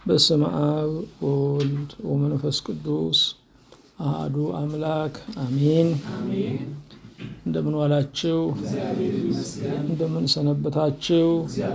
በስመ አብ ወወልድ ወመንፈስ ቅዱስ አሐዱ አምላክ አሜን። እንደምን ዋላችሁ? እንደምን ሰነበታችሁ?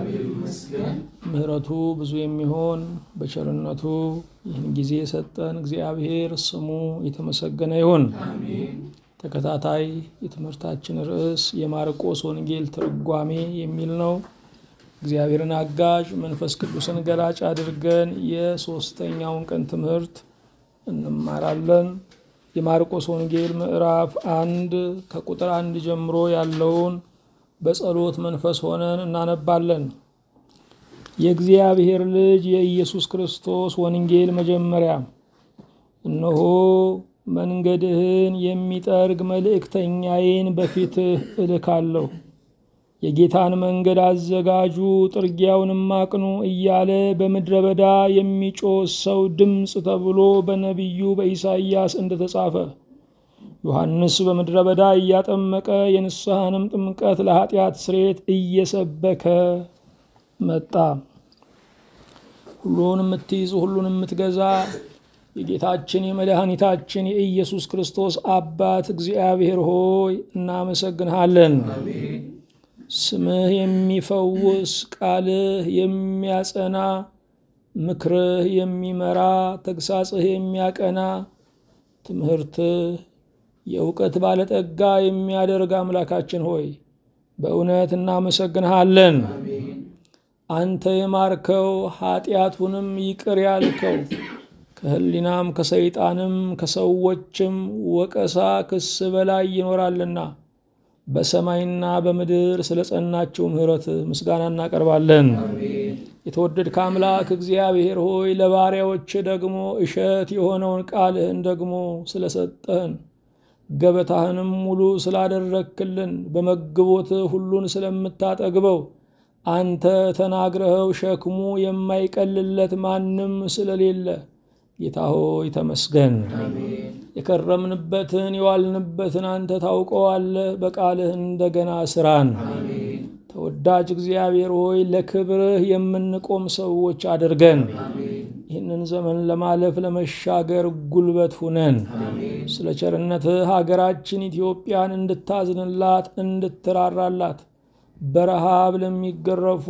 ምሕረቱ ብዙ የሚሆን በቸርነቱ ይህን ጊዜ የሰጠን እግዚአብሔር ስሙ የተመሰገነ ይሁን። ተከታታይ የትምህርታችን ርዕስ የማርቆስ ወንጌል ትርጓሜ የሚል ነው። እግዚአብሔርን አጋዥ መንፈስ ቅዱስን ገላጭ አድርገን የሶስተኛውን ቀን ትምህርት እንማራለን። የማርቆስ ወንጌል ምዕራፍ አንድ ከቁጥር አንድ ጀምሮ ያለውን በጸሎት መንፈስ ሆነን እናነባለን። የእግዚአብሔር ልጅ የኢየሱስ ክርስቶስ ወንጌል መጀመሪያ። እነሆ መንገድህን የሚጠርግ መልእክተኛዬን በፊትህ እልካለሁ የጌታን መንገድ አዘጋጁ፣ ጥርጊያውንም አቅኑ እያለ በምድረ በዳ የሚጮህ ሰው ድምፅ ተብሎ በነቢዩ በኢሳይያስ እንደተጻፈ ዮሐንስ በምድረ በዳ እያጠመቀ የንስሐንም ጥምቀት ለኃጢአት ስርየት እየሰበከ መጣ። ሁሉን የምትይዝ ሁሉን የምትገዛ የጌታችን የመድኃኒታችን የኢየሱስ ክርስቶስ አባት እግዚአብሔር ሆይ እናመሰግንሃለን። ስምህ የሚፈውስ ቃልህ የሚያጸና ምክርህ የሚመራ ተግሳጽህ የሚያቀና ትምህርትህ የእውቀት ባለጠጋ የሚያደርግ አምላካችን ሆይ በእውነት እናመሰግንሃለን። አንተ የማርከው ኃጢአቱንም ይቅር ያልከው ከሕሊናም ከሰይጣንም ከሰዎችም ወቀሳ ክስ በላይ ይኖራልና በሰማይና በምድር ስለ ጸናችው ምሕረት ምስጋና እናቀርባለን። የተወደድከ አምላክ እግዚአብሔር ሆይ ለባሪያዎች ደግሞ እሸት የሆነውን ቃልህን ደግሞ ስለሰጠህን ገበታህንም ሙሉ ስላደረክልን በመግቦትህ ሁሉን ስለምታጠግበው አንተ ተናግረኸው ሸክሙ የማይቀልለት ማንም ስለሌለ ጌታ ሆይ ተመስገን። የከረምንበትን የዋልንበትን አንተ ታውቀዋለህ። በቃልህ እንደገና ስራን። ተወዳጅ እግዚአብሔር ሆይ ለክብርህ የምንቆም ሰዎች አድርገን። ይህንን ዘመን ለማለፍ ለመሻገር ጉልበት ሁነን። ስለ ቸርነትህ ሀገራችን ኢትዮጵያን እንድታዝንላት እንድትራራላት በረሃብ ለሚገረፉ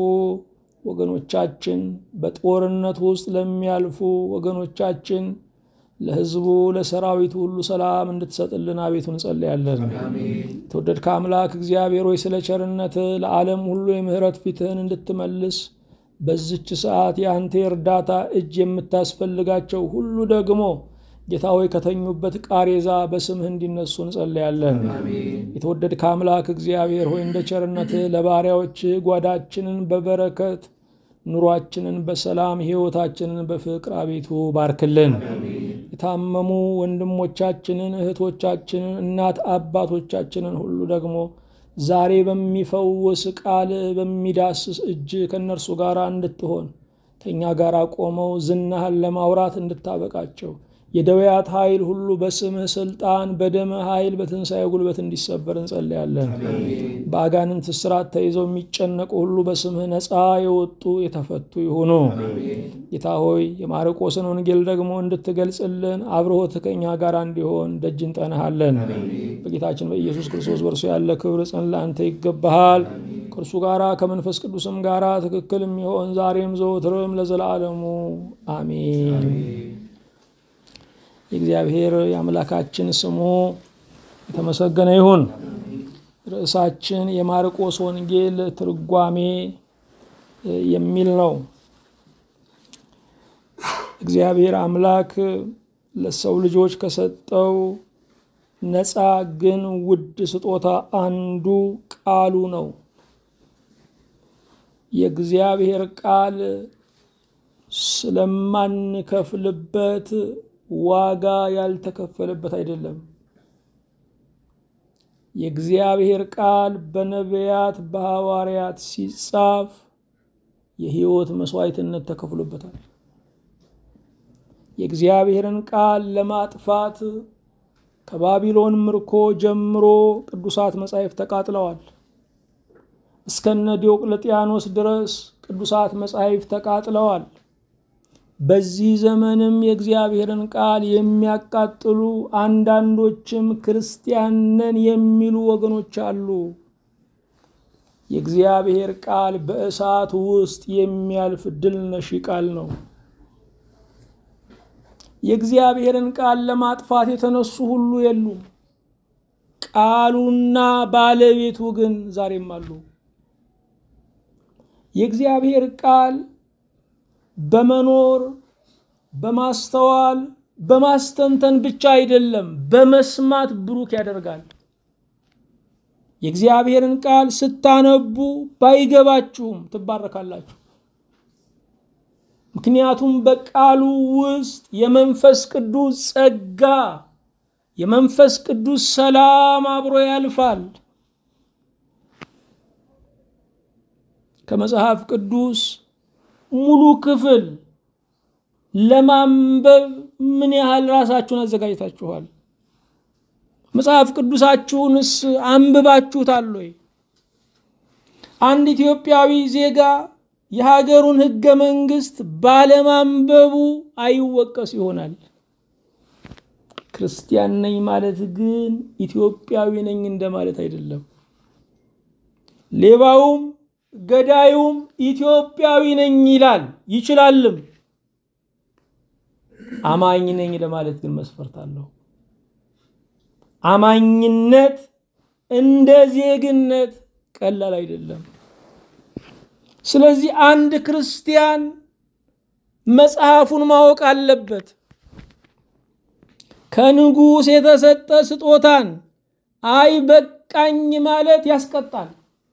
ወገኖቻችን በጦርነት ውስጥ ለሚያልፉ ወገኖቻችን ለሕዝቡ ለሰራዊቱ ሁሉ ሰላም እንድትሰጥልን አቤቱ እንጸልያለን። የተወደድከ አምላክ እግዚአብሔር ሆይ ስለ ቸርነት ለዓለም ሁሉ የምሕረት ፊትህን እንድትመልስ በዝች ሰዓት የአንተ የእርዳታ እጅ የምታስፈልጋቸው ሁሉ ደግሞ ጌታ ሆይ ከተኙበት ቃሬዛ በስምህ እንዲነሱ እንጸልያለን። የተወደድከ አምላክ እግዚአብሔር ሆይ እንደ ቸርነትህ ለባሪያዎች ጓዳችንን በበረከት ኑሯችንን በሰላም ሕይወታችንን በፍቅር አቤቱ ባርክልን። የታመሙ ወንድሞቻችንን እህቶቻችንን፣ እናት አባቶቻችንን ሁሉ ደግሞ ዛሬ በሚፈውስ ቃል በሚዳስስ እጅ ከእነርሱ ጋር እንድትሆን ከእኛ ጋር ቆመው ዝናህን ለማውራት እንድታበቃቸው የደዌያት ኃይል ሁሉ በስምህ ስልጣን በደምህ ኃይል በትንሣኤ ጉልበት እንዲሰበር እንጸልያለን። በአጋንንት እስራት ተይዘው የሚጨነቁ ሁሉ በስምህ ነፃ የወጡ የተፈቱ ይሁኑ። ጌታ ሆይ የማርቆስን ወንጌል ደግሞ እንድትገልጽልን አብርሆት ከእኛ ጋር እንዲሆን ደጅ እንጠናሃለን። በጌታችን በኢየሱስ ክርስቶስ በእርሱ ያለ ክብር ጽን ለአንተ ይገባሃል። ከእርሱ ጋራ ከመንፈስ ቅዱስም ጋራ ትክክል የሚሆን ዛሬም ዘወትርም ለዘላለሙ አሜን። የእግዚአብሔር የአምላካችን ስሙ የተመሰገነ ይሁን። ርዕሳችን የማርቆስ ወንጌል ትርጓሜ የሚል ነው። እግዚአብሔር አምላክ ለሰው ልጆች ከሰጠው ነፃ ግን ውድ ስጦታ አንዱ ቃሉ ነው። የእግዚአብሔር ቃል ስለማንከፍልበት ዋጋ ያልተከፈለበት አይደለም። የእግዚአብሔር ቃል በነቢያት በሐዋርያት ሲጻፍ የሕይወት መስዋዕትነት ተከፍሎበታል። የእግዚአብሔርን ቃል ለማጥፋት ከባቢሎን ምርኮ ጀምሮ ቅዱሳት መጻሕፍት ተቃጥለዋል። እስከነ ዲዮቅልጥያኖስ ድረስ ቅዱሳት መጻሕፍት ተቃጥለዋል። በዚህ ዘመንም የእግዚአብሔርን ቃል የሚያቃጥሉ አንዳንዶችም ክርስቲያን ነን የሚሉ ወገኖች አሉ። የእግዚአብሔር ቃል በእሳት ውስጥ የሚያልፍ ድል ነሺ ቃል ነው። የእግዚአብሔርን ቃል ለማጥፋት የተነሱ ሁሉ የሉም። ቃሉና ባለቤቱ ግን ዛሬም አሉ። የእግዚአብሔር ቃል በመኖር በማስተዋል በማስተንተን ብቻ አይደለም፣ በመስማት ብሩክ ያደርጋል። የእግዚአብሔርን ቃል ስታነቡ ባይገባችሁም ትባረካላችሁ። ምክንያቱም በቃሉ ውስጥ የመንፈስ ቅዱስ ጸጋ፣ የመንፈስ ቅዱስ ሰላም አብሮ ያልፋል። ከመጽሐፍ ቅዱስ ሙሉ ክፍል ለማንበብ ምን ያህል ራሳችሁን አዘጋጅታችኋል? መጽሐፍ ቅዱሳችሁንስ አንብባችሁታል ወይ? አንድ ኢትዮጵያዊ ዜጋ የሀገሩን ሕገ መንግስት ባለማንበቡ አይወቀስ ይሆናል። ክርስቲያን ነኝ ማለት ግን ኢትዮጵያዊ ነኝ እንደማለት አይደለም። ሌባውም ገዳዩም ኢትዮጵያዊ ነኝ ይላል ይችላልም። አማኝ ነኝ ለማለት ግን መስፈርት አለው። አማኝነት እንደ ዜግነት ቀላል አይደለም። ስለዚህ አንድ ክርስቲያን መጽሐፉን ማወቅ አለበት። ከንጉሥ የተሰጠ ስጦታን አይ በቃኝ ማለት ያስቀጣል።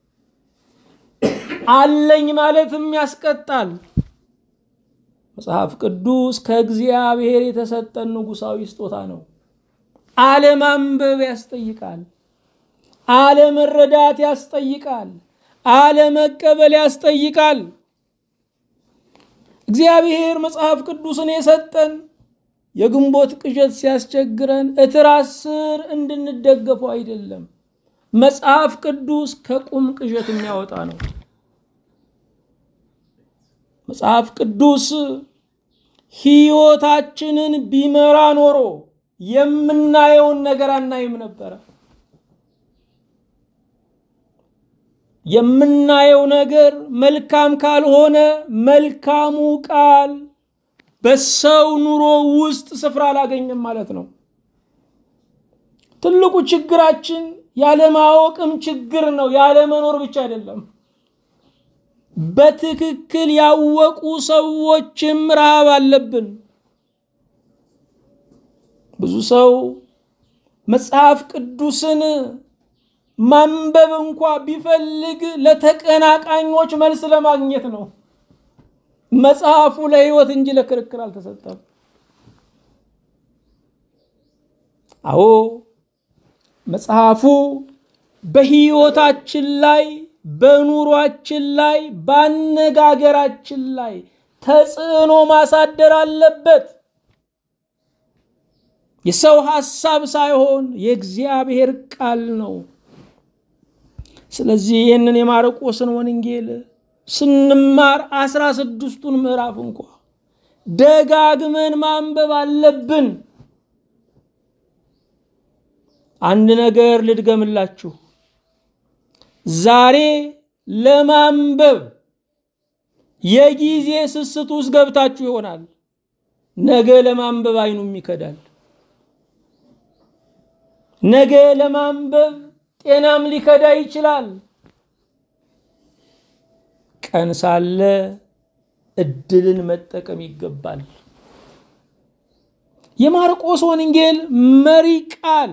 አለኝ ማለትም ያስቀጣል። መጽሐፍ ቅዱስ ከእግዚአብሔር የተሰጠን ንጉሳዊ ስጦታ ነው። አለማንበብ ያስጠይቃል። አለመረዳት ያስጠይቃል። አለመቀበል ያስጠይቃል። እግዚአብሔር መጽሐፍ ቅዱስን የሰጠን የግንቦት ቅዠት ሲያስቸግረን እትራስ ስር እንድንደገፈው አይደለም። መጽሐፍ ቅዱስ ከቁም ቅዠት የሚያወጣ ነው። መጽሐፍ ቅዱስ ሕይወታችንን ቢመራ ኖሮ የምናየውን ነገር አናይም ነበረ። የምናየው ነገር መልካም ካልሆነ መልካሙ ቃል በሰው ኑሮ ውስጥ ስፍራ አላገኘም ማለት ነው። ትልቁ ችግራችን ያለማወቅም ችግር ነው፣ ያለመኖር ብቻ አይደለም። በትክክል ያወቁ ሰዎችም ረሃብ አለብን። ብዙ ሰው መጽሐፍ ቅዱስን ማንበብ እንኳ ቢፈልግ ለተቀናቃኞች መልስ ለማግኘት ነው። መጽሐፉ ለሕይወት እንጂ ለክርክር አልተሰጠም። አዎ መጽሐፉ በሕይወታችን ላይ በኑሯችን ላይ በአነጋገራችን ላይ ተጽዕኖ ማሳደር አለበት። የሰው ሐሳብ ሳይሆን የእግዚአብሔር ቃል ነው። ስለዚህ ይህንን የማርቆስን ወንጌል ስንማር አስራ ስድስቱን ምዕራፍ እንኳ ደጋግመን ማንበብ አለብን። አንድ ነገር ልድገምላችሁ። ዛሬ ለማንበብ የጊዜ ስስት ውስጥ ገብታችሁ ይሆናል። ነገ ለማንበብ አይኑም ይከዳል። ነገ ለማንበብ ጤናም ሊከዳ ይችላል። ቀን ሳለ እድልን መጠቀም ይገባል። የማርቆስ ወንጌል መሪ ቃል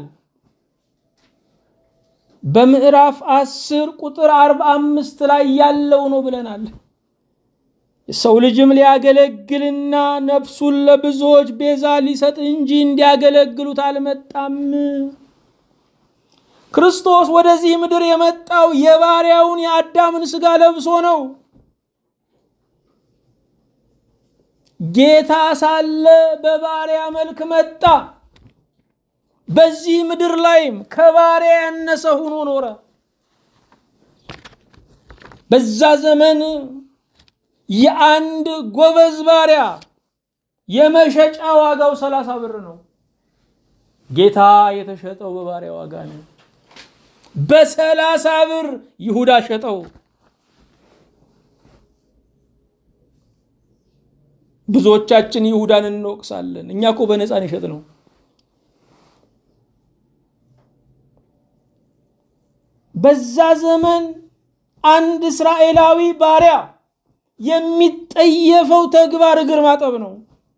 በምዕራፍ አስር ቁጥር አርባ አምስት ላይ ያለው ነው ብለናል። የሰው ልጅም ሊያገለግልና ነፍሱን ለብዙዎች ቤዛ ሊሰጥ እንጂ እንዲያገለግሉት አልመጣም። ክርስቶስ ወደዚህ ምድር የመጣው የባሪያውን የአዳምን ሥጋ ለብሶ ነው። ጌታ ሳለ በባሪያ መልክ መጣ። በዚህ ምድር ላይም ከባሪያ ያነሰ ሆኖ ኖረ። በዛ ዘመን የአንድ ጎበዝ ባሪያ የመሸጫ ዋጋው ሰላሳ ብር ነው። ጌታ የተሸጠው በባሪያ ዋጋ ነው። በሰላሳ ብር ይሁዳ ሸጠው። ብዙዎቻችን ይሁዳን እንወቅሳለን። እኛ እኮ በነፃን የሸጥ ነው። በዛ ዘመን አንድ እስራኤላዊ ባሪያ የሚጠየፈው ተግባር እግር ማጠብ ነው።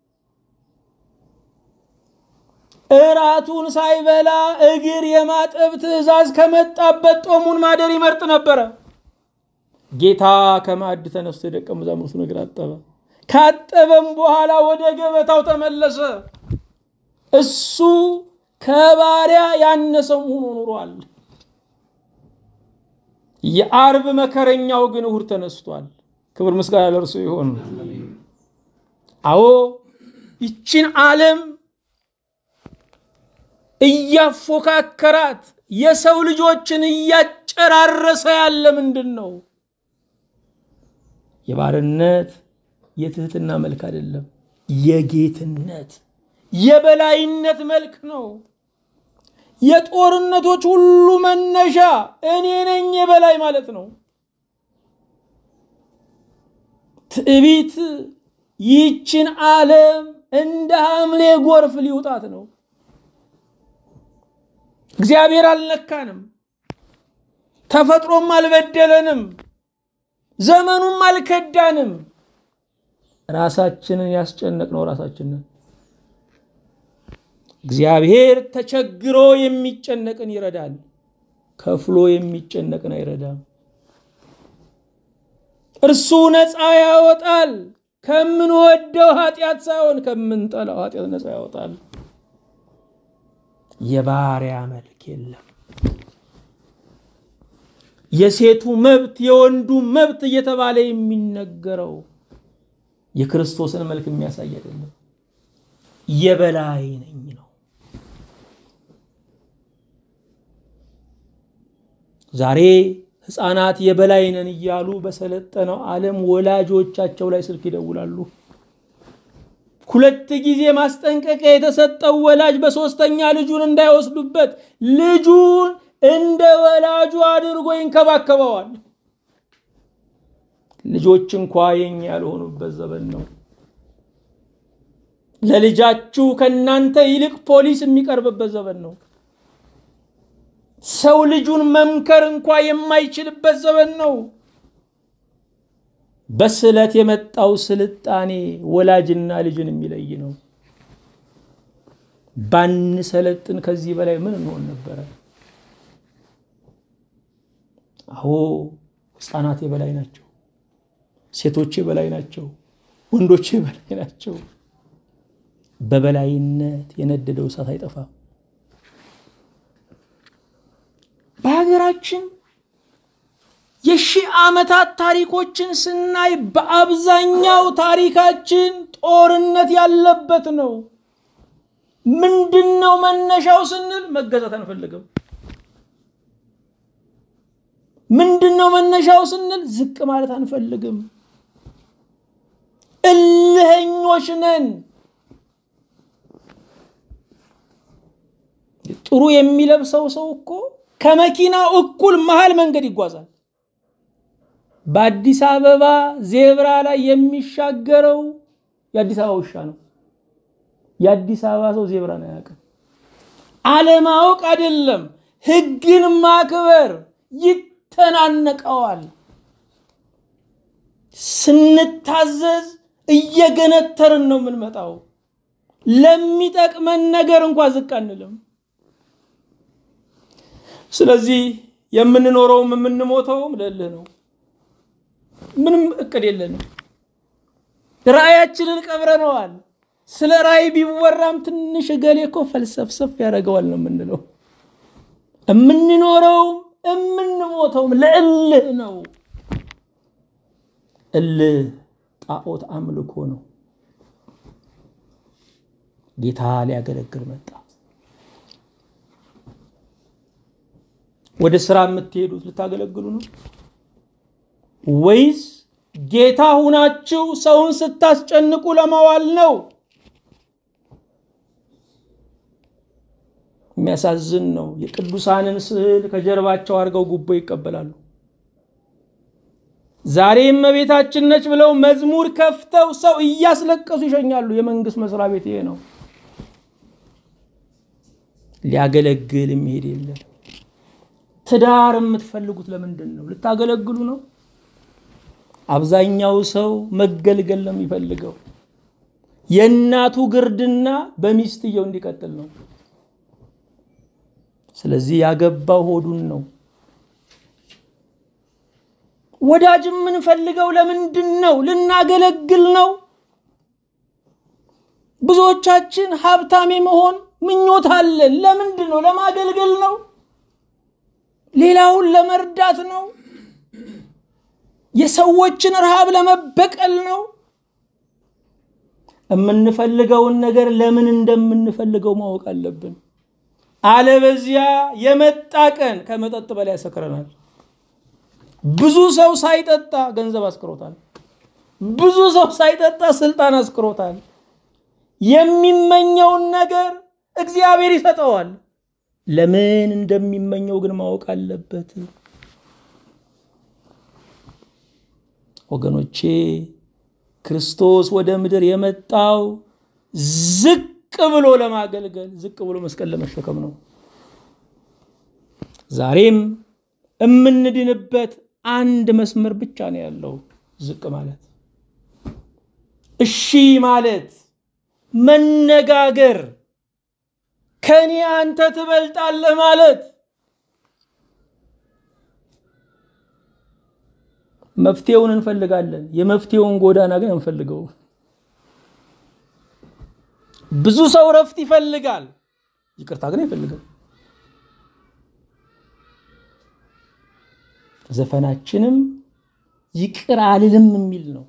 እራቱን ሳይበላ እግር የማጠብ ትእዛዝ ከመጣበት ጦሙን ማደር ይመርጥ ነበረ። ጌታ ከማዕድ ተነስቶ የደቀ መዛሙርቱን እግር አጠበ። ካጠበም በኋላ ወደ ገበታው ተመለሰ። እሱ ከባሪያ ያነሰው ሆኖ ኑሯል። የአርብ መከረኛው ግን እሁድ ተነስቷል። ክብር ምስጋና ለእርሱ ይሆን። አዎ ይችን ዓለም እያፎካከራት የሰው ልጆችን እያጨራረሰ ያለ ምንድን ነው? የባርነት የትህትና መልክ አይደለም፣ የጌትነት የበላይነት መልክ ነው። የጦርነቶች ሁሉ መነሻ እኔ ነኝ የበላይ ማለት ነው። ትዕቢት ይህችን ዓለም እንደ ሐምሌ ጎርፍ ሊውጣት ነው። እግዚአብሔር አልነካንም፣ ተፈጥሮም አልበደለንም፣ ዘመኑም አልከዳንም። ራሳችንን ያስጨነቅነው ራሳችንን። እግዚአብሔር ተቸግሮ የሚጨነቅን ይረዳል፣ ከፍሎ የሚጨነቅን አይረዳም። እርሱ ነፃ ያወጣል፣ ከምንወደው ኃጢአት ሳይሆን ከምንጠላው ኃጢአት ነፃ ያወጣል። የባሪያ መልክ የለም። የሴቱ መብት የወንዱ መብት እየተባለ የሚነገረው የክርስቶስን መልክ የሚያሳይ አይደለም። የበላይ ነኝ ነው። ዛሬ ሕፃናት የበላይ ነን እያሉ በሰለጠነው ዓለም ወላጆቻቸው ላይ ስልክ ይደውላሉ። ሁለት ጊዜ ማስጠንቀቂያ የተሰጠው ወላጅ በሶስተኛ ልጁን እንዳይወስዱበት ልጁን እንደ ወላጁ አድርጎ ይንከባከበዋል። ልጆች እንኳ የኛ ያልሆኑበት ዘመን ነው። ለልጃችሁ ከእናንተ ይልቅ ፖሊስ የሚቀርብበት ዘመን ነው። ሰው ልጁን መምከር እንኳ የማይችልበት ዘመን ነው። በስለት የመጣው ስልጣኔ ወላጅና ልጅን የሚለይ ነው። ባንሰለጥን ከዚህ በላይ ምን እንሆን ነበረ? አዎ ሕፃናት የበላይ ናቸው። ሴቶች የበላይ ናቸው። ወንዶች የበላይ ናቸው። በበላይነት የነደደው እሳት አይጠፋም። በሀገራችን የሺህ ዓመታት ታሪኮችን ስናይ በአብዛኛው ታሪካችን ጦርነት ያለበት ነው። ምንድን ነው መነሻው ስንል መገዛት አንፈልግም። ምንድን ነው መነሻው ስንል ዝቅ ማለት አንፈልግም። እልኸኞች ነን። ጥሩ የሚለብሰው ሰው እኮ ከመኪናው እኩል መሀል መንገድ ይጓዛል። በአዲስ አበባ ዜብራ ላይ የሚሻገረው የአዲስ አበባ ውሻ ነው። የአዲስ አበባ ሰው ዜብራን አያውቅም። አለማወቅ አይደለም፣ ሕግን ማክበር ይተናነቀዋል። ስንታዘዝ እየገነተርን ነው የምንመጣው። ለሚጠቅመን ነገር እንኳ ዝቅ አንልም። ስለዚህ የምንኖረውም የምንሞተውም ለእልህ ነው። ምንም እቅድ የለንም። ራእያችንን ቀብረነዋል። ስለ ራእይ ቢወራም ትንሽ እገሌ እኮ ፈልሰፍሰፍ ያደርገዋል ነው የምንለው። የምንኖረውም የምንሞተውም ለእልህ ነው። እልህ ጣዖት አምልኮ ነው። ጌታ ሊያገለግል መጣ። ወደ ስራ የምትሄዱት ልታገለግሉ ነው ወይስ ጌታ ሁናችሁ ሰውን ስታስጨንቁ ለማዋል ነው? የሚያሳዝን ነው። የቅዱሳንን ስዕል ከጀርባቸው አድርገው ጉቦ ይቀበላሉ። ዛሬም እመቤታችን ነች ብለው መዝሙር ከፍተው ሰው እያስለቀሱ ይሸኛሉ። የመንግስት መስሪያ ቤት ይሄ ነው። ሊያገለግል የሚሄድ የለም። ትዳር የምትፈልጉት ለምንድን ነው? ልታገለግሉ ነው? አብዛኛው ሰው መገልገል ነው የሚፈልገው። የእናቱ ግርድና በሚስትየው እንዲቀጥል ነው። ስለዚህ ያገባው ሆዱን ነው። ወዳጅ የምንፈልገው ለምንድን ነው? ልናገለግል ነው። ብዙዎቻችን ሀብታም መሆን ምኞት አለን። ለምንድን ነው? ለማገልገል ነው። ሌላውን ለመርዳት ነው። የሰዎችን ረሃብ ለመበቀል ነው። የምንፈልገውን ነገር ለምን እንደምንፈልገው ማወቅ አለብን። አለበዚያ የመጣ ቀን ከመጠጥ በላይ ያሰክረናል። ብዙ ሰው ሳይጠጣ ገንዘብ አስክሮታል። ብዙ ሰው ሳይጠጣ ስልጣን አስክሮታል። የሚመኘውን ነገር እግዚአብሔር ይሰጠዋል። ለምን እንደሚመኘው ግን ማወቅ አለበት። ወገኖቼ ክርስቶስ ወደ ምድር የመጣው ዝቅ ብሎ ለማገልገል ዝቅ ብሎ መስቀል ለመሸከም ነው። ዛሬም የምንድንበት አንድ መስመር ብቻ ነው ያለው፣ ዝቅ ማለት፣ እሺ ማለት፣ መነጋገር፣ ከኔ አንተ ትበልጣለህ ማለት መፍትሄውን እንፈልጋለን። የመፍትሄውን ጎዳና ግን እንፈልገው። ብዙ ሰው እረፍት ይፈልጋል፣ ይቅርታ ግን አይፈልግም። ዘፈናችንም ይቅር አልልም የሚል ነው።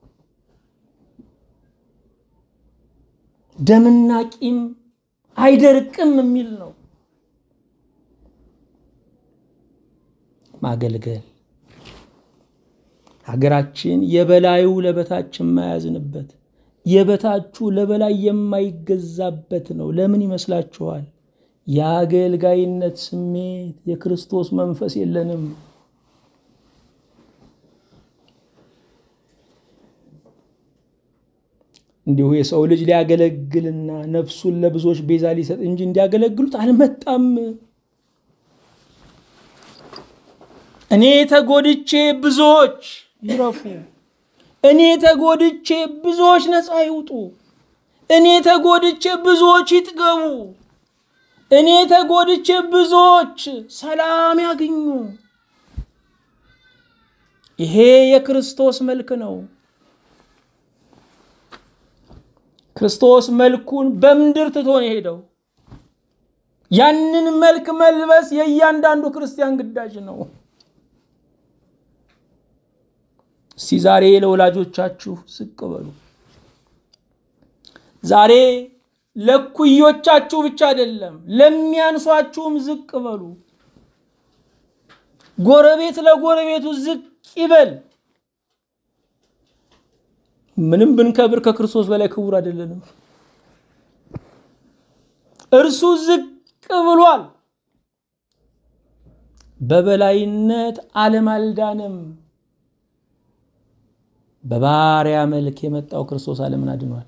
ደምና ቂም አይደርቅም የሚል ነው። ማገልገል ሀገራችን የበላዩ ለበታች የማያዝንበት የበታቹ ለበላይ የማይገዛበት ነው። ለምን ይመስላችኋል? የአገልጋይነት ስሜት የክርስቶስ መንፈስ የለንም። እንዲሁ የሰው ልጅ ሊያገለግልና ነፍሱን ለብዙዎች ቤዛ ሊሰጥ እንጂ እንዲያገለግሉት አልመጣም። እኔ ተጎድቼ ብዙዎች ይረፉ፣ እኔ ተጎድቼ ብዙዎች ነፃ ይውጡ፣ እኔ ተጎድቼ ብዙዎች ይጥገቡ፣ እኔ ተጎድቼ ብዙዎች ሰላም ያግኙ። ይሄ የክርስቶስ መልክ ነው። ክርስቶስ መልኩን በምድር ትቶ ነው የሄደው። ያንን መልክ መልበስ የእያንዳንዱ ክርስቲያን ግዳጅ ነው። እስቲ ዛሬ ለወላጆቻችሁ ዝቅ በሉ። ዛሬ ለኩዮቻችሁ ብቻ አይደለም ለሚያንሷችሁም ዝቅ በሉ። ጎረቤት ለጎረቤቱ ዝቅ ይበል። ምንም ብንከብር ከክርስቶስ በላይ ክቡር አይደለንም። እርሱ ዝቅ ብሏል። በበላይነት ዓለም አልዳንም። በባሪያ መልክ የመጣው ክርስቶስ ዓለምን አድኗል።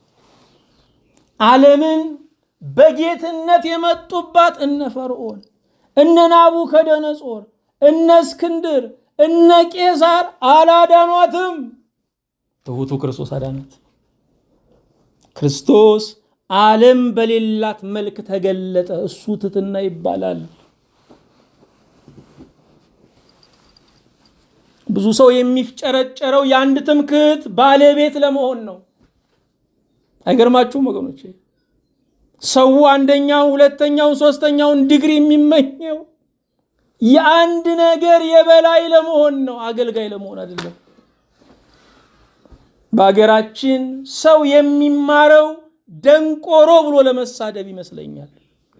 ዓለምን በጌትነት የመጡባት እነ ፈርዖን፣ እነ ናቡከደነጾር፣ እነ እስክንድር፣ እነ ቄሳር አላዳኗትም። ትሑቱ ክርስቶስ አዳናት። ክርስቶስ ዓለም በሌላት መልክ ተገለጠ። እሱ ትሕትና ይባላል። ብዙ ሰው የሚፍጨረጨረው የአንድ ትምክህት ባለቤት ለመሆን ነው። አይገርማችሁም ወገኖቼ? ሰው አንደኛውን፣ ሁለተኛውን፣ ሶስተኛውን ዲግሪ የሚመኘው የአንድ ነገር የበላይ ለመሆን ነው፣ አገልጋይ ለመሆን አይደለም። በሀገራችን ሰው የሚማረው ደንቆሮ ብሎ ለመሳደብ ይመስለኛል።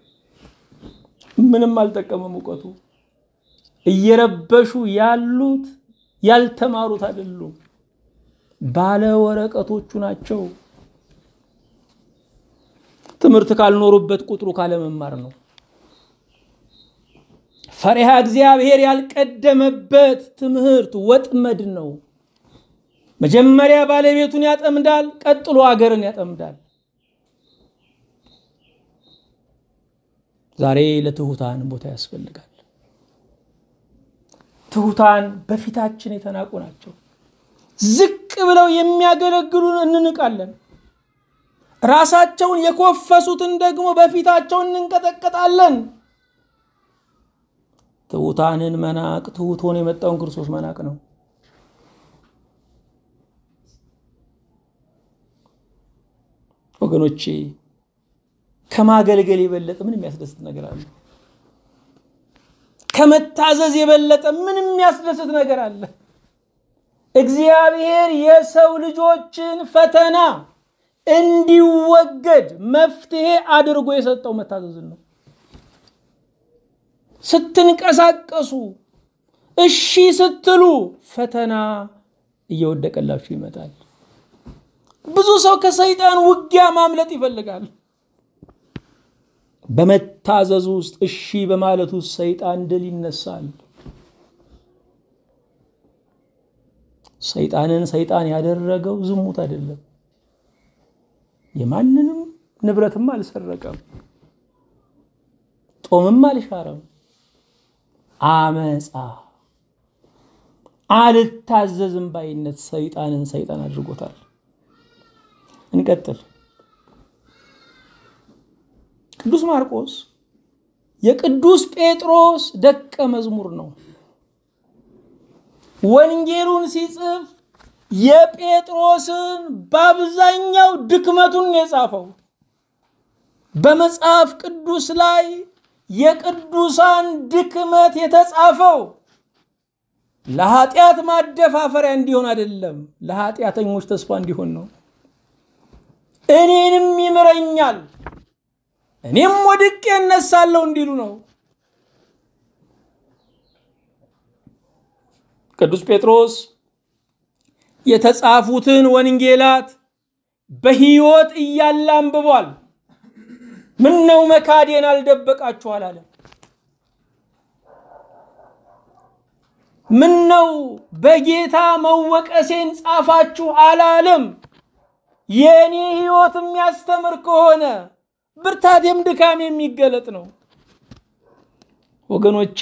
ምንም አልጠቀመም እውቀቱ። እየረበሹ ያሉት ያልተማሩት አይደሉም፣ ባለ ወረቀቶቹ ናቸው። ትምህርት ካልኖሩበት ቁጥሩ ካለመማር ነው። ፈሪሃ እግዚአብሔር ያልቀደመበት ትምህርት ወጥመድ ነው። መጀመሪያ ባለቤቱን ያጠምዳል፣ ቀጥሎ አገርን ያጠምዳል። ዛሬ ለትሑታን ቦታ ያስፈልጋል። ትሑታን በፊታችን የተናቁ ናቸው። ዝቅ ብለው የሚያገለግሉን እንንቃለን። ራሳቸውን የኮፈሱትን ደግሞ በፊታቸው እንንቀጠቀጣለን። ትሑታንን መናቅ ትሑት ሆኖ የመጣውን ክርስቶስ መናቅ ነው። ወገኖቼ ከማገልገል የበለጠ ምን የሚያስደስት ነገር አለ? ከመታዘዝ የበለጠ ምን የሚያስደስት ነገር አለ? እግዚአብሔር የሰው ልጆችን ፈተና እንዲወገድ መፍትሄ አድርጎ የሰጠው መታዘዝን ነው። ስትንቀሳቀሱ እሺ ስትሉ ፈተና እየወደቀላችሁ ይመጣል። ብዙ ሰው ከሰይጣን ውጊያ ማምለጥ ይፈልጋል። በመታዘዝ ውስጥ እሺ በማለት ውስጥ ሰይጣን ድል ይነሳል። ሰይጣንን ሰይጣን ያደረገው ዝሙት አይደለም። የማንንም ንብረትም አልሰረቀም፣ ጦምም አልሻረም። አመፃ፣ አልታዘዝም ባይነት ሰይጣንን ሰይጣን አድርጎታል። እንቀጥል። ቅዱስ ማርቆስ የቅዱስ ጴጥሮስ ደቀ መዝሙር ነው። ወንጌሉን ሲጽፍ የጴጥሮስን በአብዛኛው ድክመቱን ነው የጻፈው። በመጽሐፍ ቅዱስ ላይ የቅዱሳን ድክመት የተጻፈው ለኃጢአት ማደፋፈሪያ እንዲሆን አይደለም፣ ለኃጢአተኞች ተስፋ እንዲሆን ነው። እኔንም ይምረኛል እኔም ወድቄ እነሳለሁ እንዲሉ ነው። ቅዱስ ጴጥሮስ የተጻፉትን ወንጌላት በሕይወት እያለ አንብቧል። ምን ነው መካዴን አልደበቃችሁ አላለም። ምን ነው በጌታ መወቀሴን ጻፋችሁ አላለም። የእኔ ሕይወት የሚያስተምር ከሆነ ብርታቴም ድካም የሚገለጥ ነው። ወገኖቼ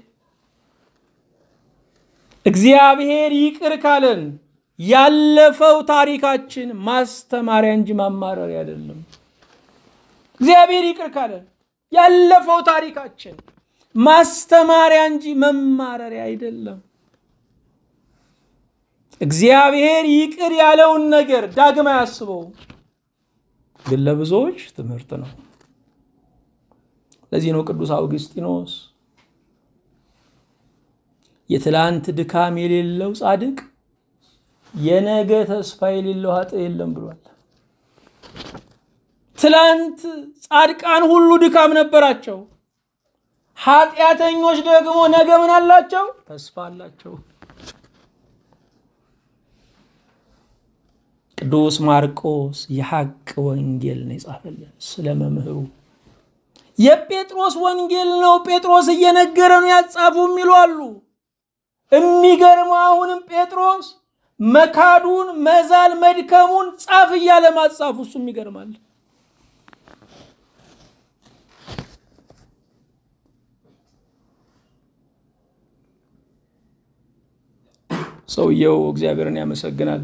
እግዚአብሔር ይቅር ካለን ያለፈው ታሪካችን ማስተማሪያ እንጂ ማማረሪያ አይደለም። እግዚአብሔር ይቅር ካለን ያለፈው ታሪካችን ማስተማሪያ እንጂ መማረሪያ አይደለም። እግዚአብሔር ይቅር ያለውን ነገር ዳግም አያስበውም፣ ግን ለብዙዎች ትምህርት ነው። ለዚህ ነው ቅዱስ አውግስጢኖስ የትላንት ድካም የሌለው ጻድቅ የነገ ተስፋ የሌለው ኃጥእ የለም ብሏል። ትላንት ጻድቃን ሁሉ ድካም ነበራቸው። ኃጢአተኞች ደግሞ ነገ ምን አላቸው? ተስፋ አላቸው። ቅዱስ ማርቆስ የሐቅ ወንጌል ነው የጻፈልን ስለ መምህሩ። የጴጥሮስ ወንጌል ነው ጴጥሮስ እየነገረ ነው ያጻፉ የሚሉ አሉ። የሚገርመው አሁንም ጴጥሮስ መካዱን መዛል መድከሙን ጻፍ እያለ ማጻፉ እሱም ይገርማል። ሰውየው እግዚአብሔርን ያመሰግናል።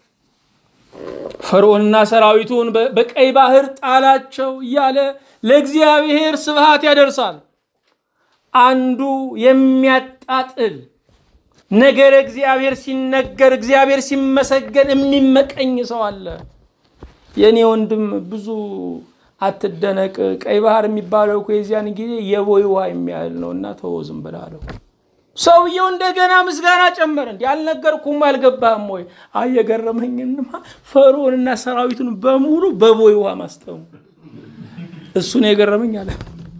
ፈርዖንና ሰራዊቱን በቀይ ባህር ጣላቸው እያለ ለእግዚአብሔር ስብሃት ያደርሳል። አንዱ የሚያጣጥል ነገር እግዚአብሔር ሲነገር እግዚአብሔር ሲመሰገን የሚመቀኝ ሰው አለ። የእኔ ወንድም ብዙ አትደነቅ፣ ቀይ ባህር የሚባለው እኮ የዚያን ጊዜ የቦይ ውሃ የሚያህል ነው እና ተወው ዝም ብለህ አለው። ሰውየው እንደገና ምስጋና ጨመረ። እንዲ አልነገርኩም አልገባህም ወይ? አይ የገረመኝንማ ፈርዖንና ሰራዊቱን በሙሉ በቦይ ውሃ ማስጠሙ እሱ ነው የገረመኝ አለ።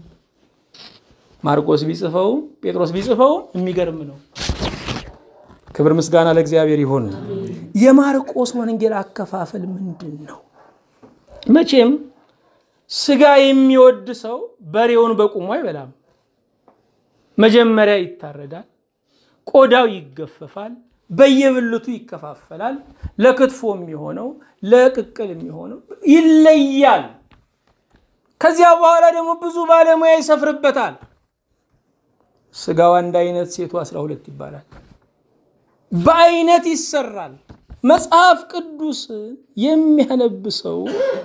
ማርቆስ ቢጽፈውም ጴጥሮስ ቢጽፈውም የሚገርም ነው። ክብር ምስጋና ለእግዚአብሔር ይሁን። የማርቆስ ወንጌል አከፋፈል ምንድን ነው? መቼም ስጋ የሚወድ ሰው በሬውን በቁሙ አይበላም። መጀመሪያ ይታረዳል፣ ቆዳው ይገፈፋል፣ በየብልቱ ይከፋፈላል። ለክትፎ የሚሆነው ለቅቅል የሚሆነው ይለያል። ከዚያ በኋላ ደግሞ ብዙ ባለሙያ ይሰፍርበታል። ስጋው አንድ አይነት፣ ሴቱ አስራ ሁለት ይባላል። በአይነት ይሰራል። መጽሐፍ ቅዱስን የሚያነብ ሰው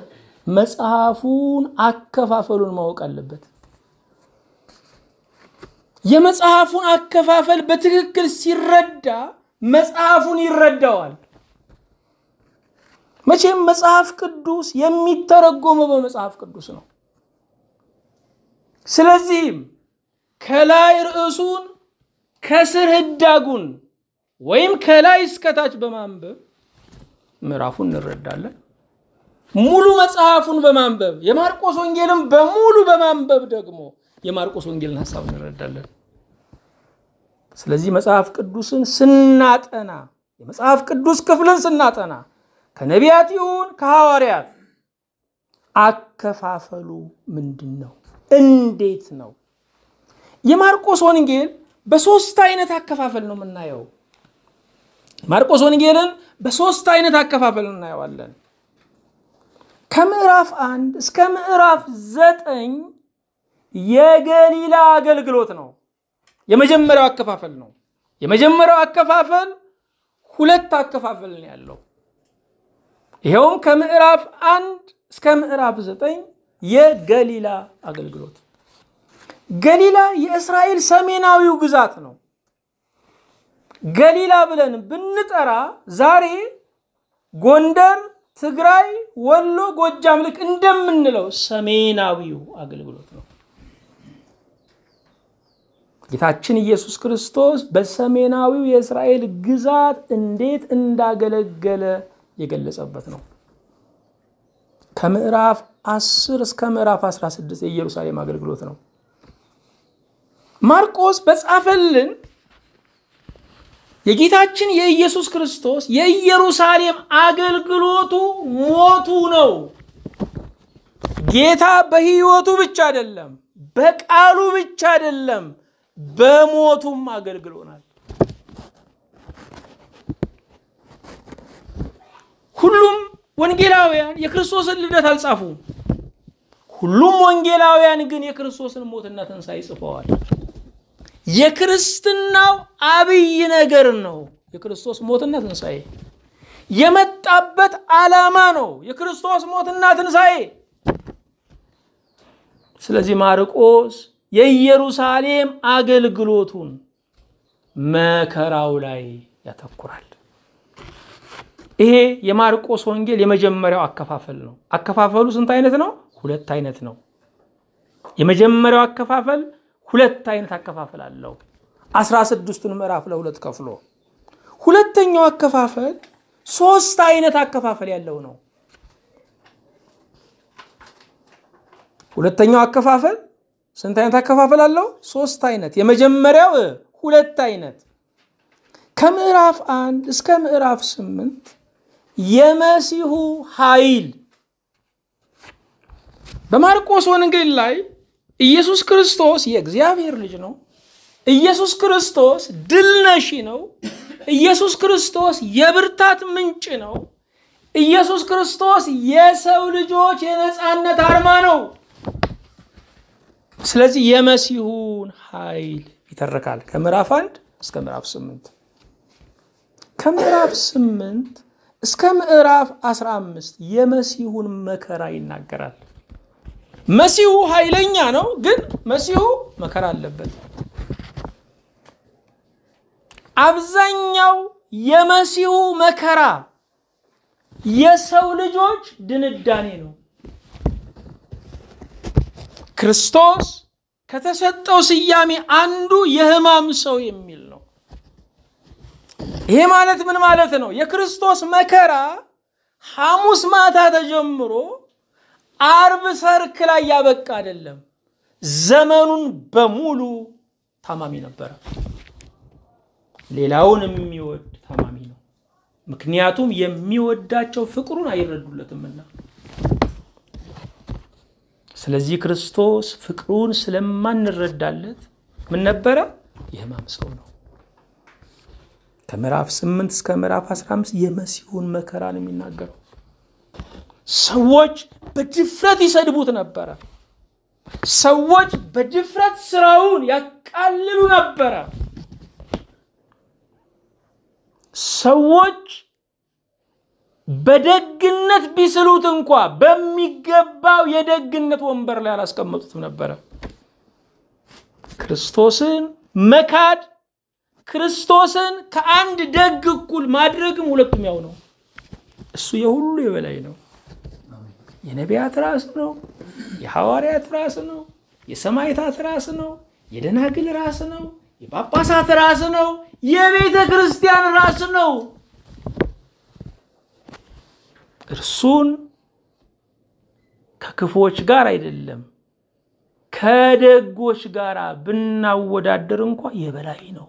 መጽሐፉን አከፋፈሉን ማወቅ አለበት። የመጽሐፉን አከፋፈል በትክክል ሲረዳ መጽሐፉን ይረዳዋል። መቼም መጽሐፍ ቅዱስ የሚተረጎመው በመጽሐፍ ቅዱስ ነው። ስለዚህም ከላይ ርዕሱን ከስር ህዳጉን ወይም ከላይ እስከታች በማንበብ ምዕራፉን እንረዳለን። ሙሉ መጽሐፉን በማንበብ የማርቆስ ወንጌልን በሙሉ በማንበብ ደግሞ የማርቆስ ወንጌልን ሀሳብ እንረዳለን። ስለዚህ መጽሐፍ ቅዱስን ስናጠና የመጽሐፍ ቅዱስ ክፍልን ስናጠና ከነቢያት ይሁን ከሐዋርያት አከፋፈሉ ምንድን ነው? እንዴት ነው? የማርቆስ ወንጌል በሶስት አይነት አከፋፈል ነው የምናየው። ማርቆስ ወንጌልን በሶስት አይነት አከፋፈል እናየዋለን። ከምዕራፍ አንድ እስከ ምዕራፍ ዘጠኝ የገሊላ አገልግሎት ነው። የመጀመሪያው አከፋፈል ነው። የመጀመሪያው አከፋፈል ሁለት አከፋፈል ነው ያለው። ይኸውም ከምዕራፍ አንድ እስከ ምዕራፍ ዘጠኝ የገሊላ አገልግሎት። ገሊላ የእስራኤል ሰሜናዊው ግዛት ነው። ገሊላ ብለን ብንጠራ ዛሬ ጎንደር፣ ትግራይ፣ ወሎ፣ ጎጃም ልክ እንደምንለው ሰሜናዊው አገልግሎት ነው። ጌታችን ኢየሱስ ክርስቶስ በሰሜናዊው የእስራኤል ግዛት እንዴት እንዳገለገለ የገለጸበት ነው። ከምዕራፍ 10 እስከ ምዕራፍ 16 የኢየሩሳሌም አገልግሎት ነው። ማርቆስ በጻፈልን የጌታችን የኢየሱስ ክርስቶስ የኢየሩሳሌም አገልግሎቱ ሞቱ ነው። ጌታ በሕይወቱ ብቻ አይደለም፣ በቃሉ ብቻ አይደለም፣ በሞቱም አገልግሎናል። ሁሉም ወንጌላውያን የክርስቶስን ልደት አልጻፉም። ሁሉም ወንጌላውያን ግን የክርስቶስን ሞትና ትንሣኤ ጽፈዋል። የክርስትናው አብይ ነገር ነው የክርስቶስ ሞትና ትንሣኤ። የመጣበት ዓላማ ነው የክርስቶስ ሞትና ትንሣኤ። ስለዚህ ማርቆስ የኢየሩሳሌም አገልግሎቱን መከራው ላይ ያተኩራል። ይሄ የማርቆስ ወንጌል የመጀመሪያው አከፋፈል ነው። አከፋፈሉ ስንት አይነት ነው? ሁለት አይነት ነው። የመጀመሪያው አከፋፈል ሁለት አይነት አከፋፈል አለው። አስራ ስድስቱን ምዕራፍ ለሁለት ከፍሎ ሁለተኛው አከፋፈል ሶስት አይነት አከፋፈል ያለው ነው። ሁለተኛው አከፋፈል ስንት አይነት አከፋፈል አለው? ሶስት አይነት። የመጀመሪያው ሁለት አይነት ከምዕራፍ አንድ እስከ ምዕራፍ ስምንት የመሲሁ ኃይል በማርቆስ ወንጌል ላይ ኢየሱስ ክርስቶስ የእግዚአብሔር ልጅ ነው። ኢየሱስ ክርስቶስ ድል ነሺ ነው። ኢየሱስ ክርስቶስ የብርታት ምንጭ ነው። ኢየሱስ ክርስቶስ የሰው ልጆች የነፃነት አርማ ነው። ስለዚህ የመሲሁን ኃይል ይተርካል ከምዕራፍ አንድ እስከ ምዕራፍ ስምንት ከምዕራፍ ስምንት እስከ ምዕራፍ አስራ አምስት የመሲሁን መከራ ይናገራል። መሲሁ ኃይለኛ ነው፣ ግን መሲሁ መከራ አለበት። አብዛኛው የመሲሁ መከራ የሰው ልጆች ድንዳኔ ነው። ክርስቶስ ከተሰጠው ስያሜ አንዱ የሕማም ሰው የሚል ነው። ይሄ ማለት ምን ማለት ነው? የክርስቶስ መከራ ሐሙስ ማታ ተጀምሮ አርብ ሰርክ ላይ ያበቃ አይደለም። ዘመኑን በሙሉ ታማሚ ነበረ። ሌላውን የሚወድ ታማሚ ነው። ምክንያቱም የሚወዳቸው ፍቅሩን አይረዱለትምና። ስለዚህ ክርስቶስ ፍቅሩን ስለማንረዳለት ምን ነበረ? የሕማም ሰው ነው። ከምዕራፍ 8 እስከ ምዕራፍ 15 የመሲሁን መከራ ነው የሚናገረው። ሰዎች በድፍረት ይሰድቡት ነበረ። ሰዎች በድፍረት ስራውን ያቃልሉ ነበረ። ሰዎች በደግነት ቢስሉት እንኳ በሚገባው የደግነት ወንበር ላይ አላስቀመጡትም ነበረ። ክርስቶስን መካድ ክርስቶስን ከአንድ ደግ እኩል ማድረግም ሁለቱም ያው ነው። እሱ የሁሉ የበላይ ነው። የነቢያት ራስ ነው። የሐዋርያት ራስ ነው። የሰማዕታት ራስ ነው። የደናግል ራስ ነው። የጳጳሳት ራስ ነው። የቤተ ክርስቲያን ራስ ነው። እርሱን ከክፎች ጋር አይደለም ከደጎች ጋር ብናወዳደር እንኳ የበላይ ነው።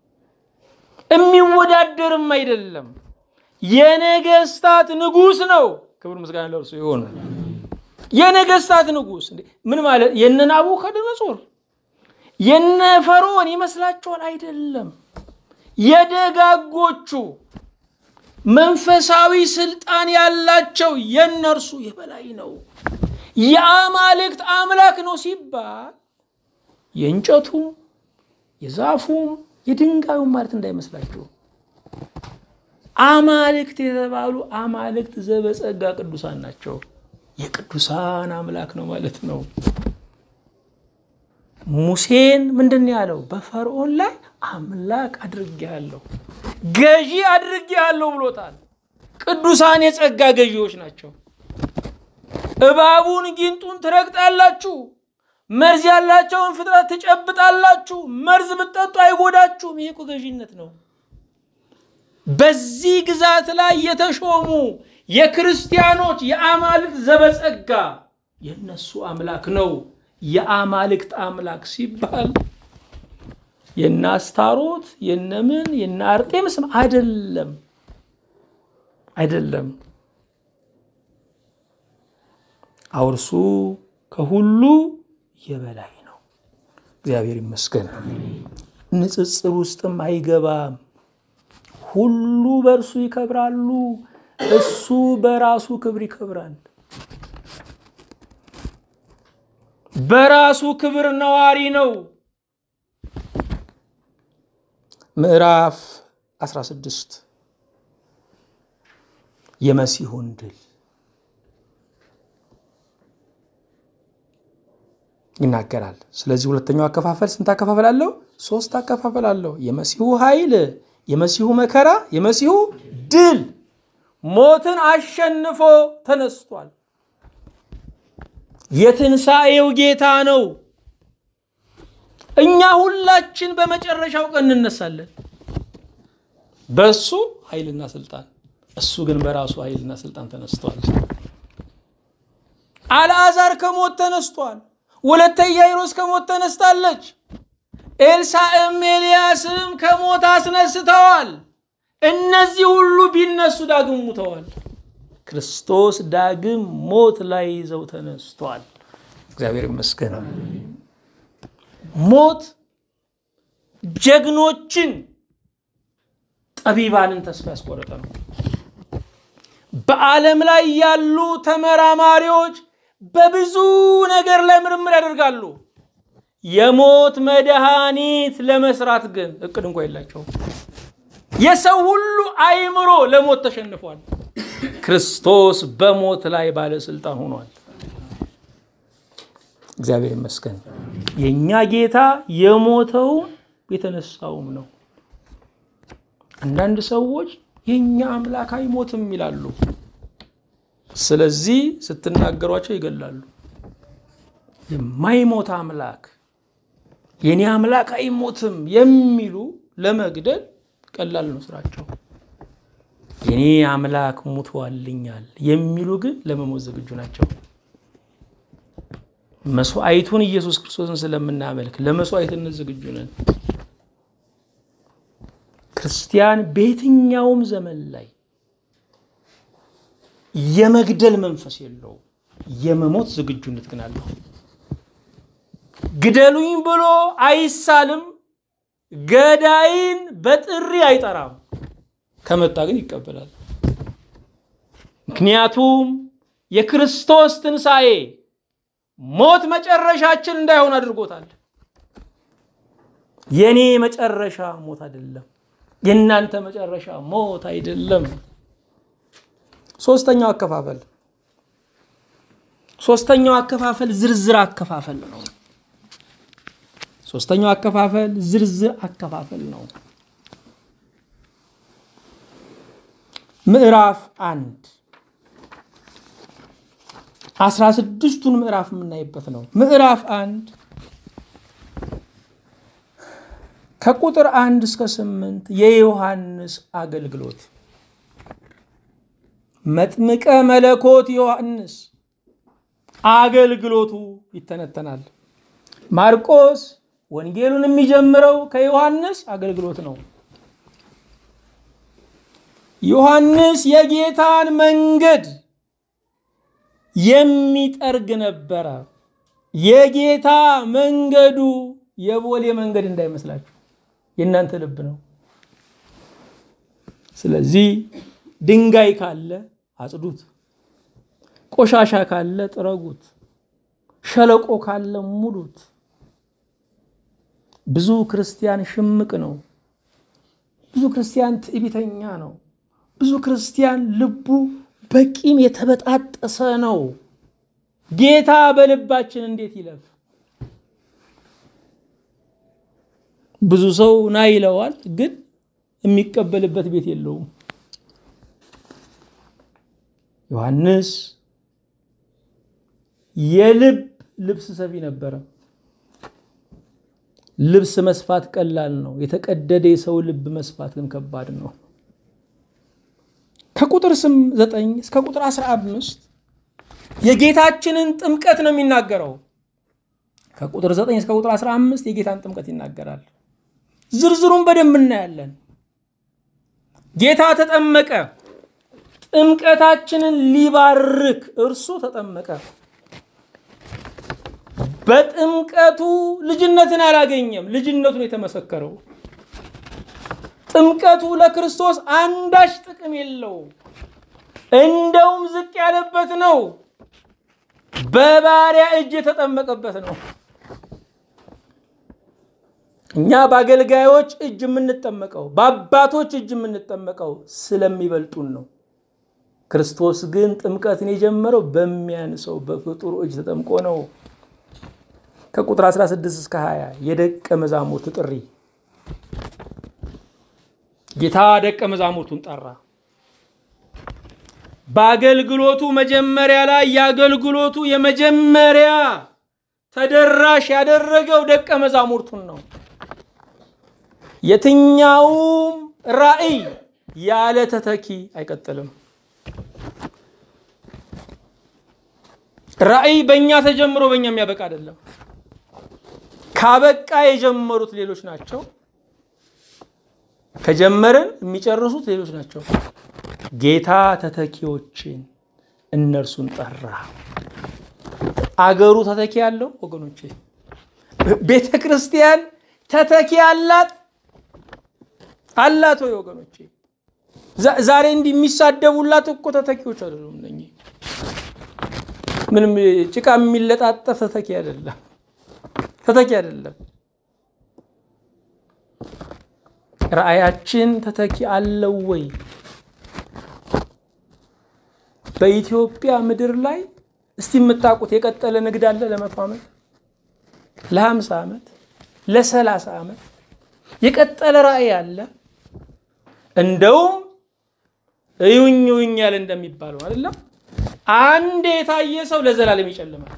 የሚወዳደርም አይደለም። የነገስታት ንጉሥ ነው። ክብር ምስጋና ለእርሱ ይሆን። የነገስታት ንጉሥ ምን ማለት የነ ናቡከደነጾር የነ ፈርዖን ይመስላችኋል? አይደለም። የደጋጎቹ መንፈሳዊ ስልጣን ያላቸው የነርሱ የበላይ ነው። የአማልክት አምላክ ነው ሲባል የእንጨቱም የዛፉም የድንጋዩም ማለት እንዳይመስላችሁ። አማልክት የተባሉ አማልክት ዘበጸጋ ቅዱሳን ናቸው። የቅዱሳን አምላክ ነው ማለት ነው። ሙሴን ምንድን ያለው? በፈርዖን ላይ አምላክ አድርጌያለሁ፣ ገዢ አድርጌያለሁ ብሎታል። ቅዱሳን የጸጋ ገዢዎች ናቸው። እባቡን ጊንጡን ትረግጣላችሁ፣ መርዝ ያላቸውን ፍጥረት ትጨብጣላችሁ፣ መርዝ ብትጠጡ አይጎዳችሁም። ይሄ እኮ ገዢነት ነው። በዚህ ግዛት ላይ የተሾሙ የክርስቲያኖች የአማልክት ዘበጸጋ የነሱ አምላክ ነው። የአማልክት አምላክ ሲባል የነ አስታሮት የነምን የነ አርጤምስም አይደለም፣ አይደለም። አውርሱ ከሁሉ የበላይ ነው። እግዚአብሔር ይመስገን። ንጽጽር ውስጥም አይገባም። ሁሉ በእርሱ ይከብራሉ፣ እሱ በራሱ ክብር ይከብራል። በራሱ ክብር ነዋሪ ነው። ምዕራፍ 16 የመሲሁን ድል ይናገራል። ስለዚህ ሁለተኛው አከፋፈል ስንት አከፋፈል አለው? ሶስት አከፋፈል አለው። የመሲሁ ኃይል፣ የመሲሁ መከራ፣ የመሲሁ ድል። ሞትን አሸንፎ ተነስቷል። የትንሣኤው ጌታ ነው። እኛ ሁላችን በመጨረሻው ቀን እንነሳለን። በእሱ ኃይልና ስልጣን፣ እሱ ግን በራሱ ኃይልና ስልጣን ተነስቷል። አልዓዛር ከሞት ተነስቷል። ወለተ ኢያኢሮስ ከሞት ተነስታለች። ኤልሳዕም ኤልያስም ከሞት አስነስተዋል። እነዚህ ሁሉ ቢነሱ ዳግም ሙተዋል። ክርስቶስ ዳግም ሞት ላይ ይዘው ተነስቷል። እግዚአብሔር ይመስገን። ሞት ጀግኖችን ጠቢባንን ተስፋ ያስቆረጠ ነው። በዓለም ላይ ያሉ ተመራማሪዎች በብዙ ነገር ላይ ምርምር ያደርጋሉ። የሞት መድኃኒት ለመስራት ግን እቅድ እንኳ የላቸውም። የሰው ሁሉ አእምሮ ለሞት ተሸንፏል። ክርስቶስ በሞት ላይ ባለስልጣን ሆኗል። እግዚአብሔር ይመስገን። የእኛ ጌታ የሞተውም የተነሳውም ነው። አንዳንድ ሰዎች የእኛ አምላክ አይሞትም ይላሉ። ስለዚህ ስትናገሯቸው ይገላሉ። የማይሞት አምላክ የኔ አምላክ አይሞትም የሚሉ ለመግደል ቀላል ነው ስራቸው። የኔ አምላክ ሙቶልኛል የሚሉ ግን ለመሞት ዝግጁ ናቸው። መስዋዕቱን ኢየሱስ ክርስቶስን ስለምናመልክ ለመስዋዕትነት ዝግጁ ነን። ክርስቲያን በየትኛውም ዘመን ላይ የመግደል መንፈስ የለውም። የመሞት ዝግጁነት ግን አለው። ግደሉኝ ብሎ አይሳልም። ገዳይን በጥሪ አይጠራም። ከመጣ ግን ይቀበላል። ምክንያቱም የክርስቶስ ትንሣኤ ሞት መጨረሻችን እንዳይሆን አድርጎታል። የኔ መጨረሻ ሞት አይደለም። የእናንተ መጨረሻ ሞት አይደለም። ሶስተኛው አከፋፈል ሶስተኛው አከፋፈል ዝርዝር አከፋፈል ነው። ሶስተኛው አከፋፈል ዝርዝር አከፋፈል ነው። ምዕራፍ አንድ አስራ ስድስቱን ምዕራፍ የምናይበት ነው። ምዕራፍ አንድ ከቁጥር አንድ እስከ ስምንት የዮሐንስ አገልግሎት መጥምቀ መለኮት ዮሐንስ አገልግሎቱ ይተነተናል። ማርቆስ ወንጌሉን የሚጀምረው ከዮሐንስ አገልግሎት ነው። ዮሐንስ የጌታን መንገድ የሚጠርግ ነበረ። የጌታ መንገዱ የቦሌ መንገድ እንዳይመስላችሁ የእናንተ ልብ ነው። ስለዚህ ድንጋይ ካለ አጽዱት፣ ቆሻሻ ካለ ጥረጉት፣ ሸለቆ ካለ ሙሉት። ብዙ ክርስቲያን ሽምቅ ነው። ብዙ ክርስቲያን ትዕቢተኛ ነው። ብዙ ክርስቲያን ልቡ በቂም የተበጣጠሰ ነው። ጌታ በልባችን እንዴት ይለፍ? ብዙ ሰው ና ይለዋል፣ ግን የሚቀበልበት ቤት የለውም። ዮሐንስ የልብ ልብስ ሰፊ ነበረ። ልብስ መስፋት ቀላል ነው። የተቀደደ የሰው ልብ መስፋት ግን ከባድ ነው። ከቁጥር ስም ዘጠኝ እስከ ቁጥር አስራ አምስት የጌታችንን ጥምቀት ነው የሚናገረው። ከቁጥር ዘጠኝ እስከ ቁጥር አስራ አምስት የጌታን ጥምቀት ይናገራል። ዝርዝሩን በደንብ እናያለን። ጌታ ተጠመቀ። ጥምቀታችንን ሊባርክ እርሱ ተጠመቀ። በጥምቀቱ ልጅነትን አላገኘም፣ ልጅነቱን የተመሰከረው ጥምቀቱ ለክርስቶስ አንዳች ጥቅም የለው፣ እንደውም ዝቅ ያለበት ነው። በባሪያ እጅ የተጠመቀበት ነው። እኛ በአገልጋዮች እጅ የምንጠመቀው በአባቶች እጅ የምንጠመቀው ስለሚበልጡን ነው። ክርስቶስ ግን ጥምቀትን የጀመረው በሚያንሰው በፍጡሩ እጅ ተጠምቆ ነው። ከቁጥር 16 እስከ 20 የደቀ መዛሙርት ጥሪ ጌታ ደቀ መዛሙርቱን ጠራ። በአገልግሎቱ መጀመሪያ ላይ የአገልግሎቱ የመጀመሪያ ተደራሽ ያደረገው ደቀ መዛሙርቱን ነው። የትኛውም ራዕይ ያለ ተተኪ አይቀጥልም። ራዕይ በእኛ ተጀምሮ በእኛ የሚያበቃ አይደለም። ካበቃ የጀመሩት ሌሎች ናቸው። ከጀመርን የሚጨርሱት ሌሎች ናቸው። ጌታ ተተኪዎችን እነርሱን ጠራ። አገሩ ተተኪ ያለው ወገኖቼ፣ ቤተ ክርስቲያን ተተኪ አላት አላት ወይ ወገኖቼ? ዛሬ እንዲህ የሚሳደቡላት እኮ ተተኪዎች አይደሉም። እነኚህ ምንም ጭቃ የሚለጣጠፍ ተተኪ አይደለም፣ ተተኪ አይደለም። ራእያችን ተተኪ አለው ወይ? በኢትዮጵያ ምድር ላይ እስቲ የምታውቁት የቀጠለ ንግድ አለ? ለመቶ ዓመት ለሀምሳ ዓመት ለሰላሳ ዓመት የቀጠለ ራእይ አለ? እንደውም እዩኝ እዩኝ ያለ እንደሚባለው አይደለም። አንድ የታየ ሰው ለዘላለም ይጨልማል፣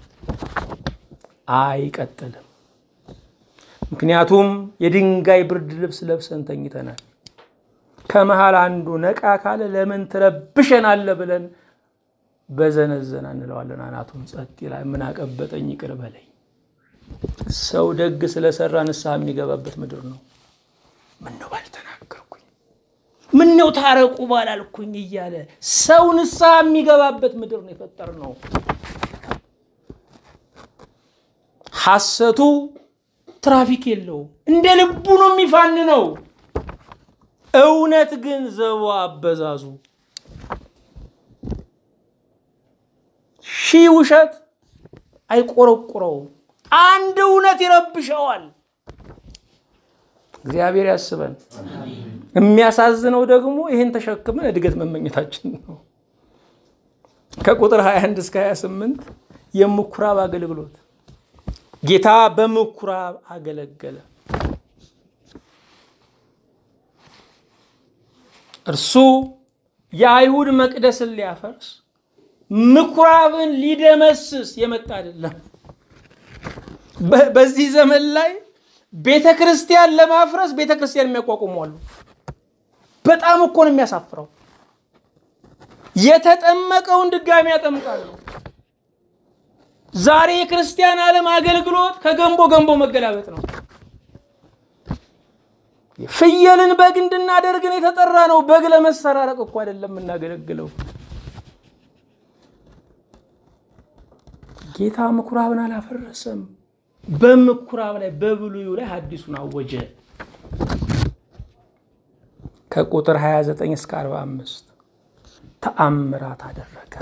አይቀጥልም። ምክንያቱም የድንጋይ ብርድ ልብስ ለብሰን ተኝተናል። ከመሃል አንዱ ነቃ ካለ ለምን ትረብሸናለ ብለን በዘነዘና እንለዋለን። አናቱን ጸጥ ይላል። ምን አቀበጠኝ ይቅር በለኝ። ሰው ደግ ስለሰራ ንስሐ የሚገባበት ምድር ነው። ምነው ባልተናገርኩኝ፣ ምነው ታረቁ ባላልኩኝ እያለ ሰው ንስሐ የሚገባበት ምድር ነው የፈጠር ነው። ሐሰቱ ትራፊክ የለውም፣ እንደ ልቡ ነው የሚፋንነው። እውነት ግን ዘቦ አበዛዙ ሺህ ውሸት አይቆረቁረውም፣ አንድ እውነት ይረብሸዋል። እግዚአብሔር ያስበን። የሚያሳዝነው ደግሞ ይህን ተሸክመን እድገት መመኘታችን ነው። ከቁጥር 21 እስከ 28 የምኩራብ አገልግሎት ጌታ በምኩራብ አገለገለ። እርሱ የአይሁድ መቅደስን ሊያፈርስ ምኩራብን ሊደመስስ የመጣ አይደለም። በዚህ ዘመን ላይ ቤተ ክርስቲያን ለማፍረስ ቤተ ክርስቲያን የሚያቋቁሙ አሉ። በጣም እኮ ነው የሚያሳፍረው። የተጠመቀውን ድጋሚ ያጠምቃሉ። ዛሬ የክርስቲያን ዓለም አገልግሎት ከገንቦ ገንቦ መገላበጥ ነው። ፍየልን በግ እንድናደርግን የተጠራ ነው። በግ ለመሰራረቅ እኮ አይደለም የምናገለግለው። ጌታ ምኩራብን አላፈረሰም። በምኩራብ ላይ በብሉዩ ላይ ሐዲሱን አወጀ። ከቁጥር 29 እስከ 45 ተአምራት አደረገ።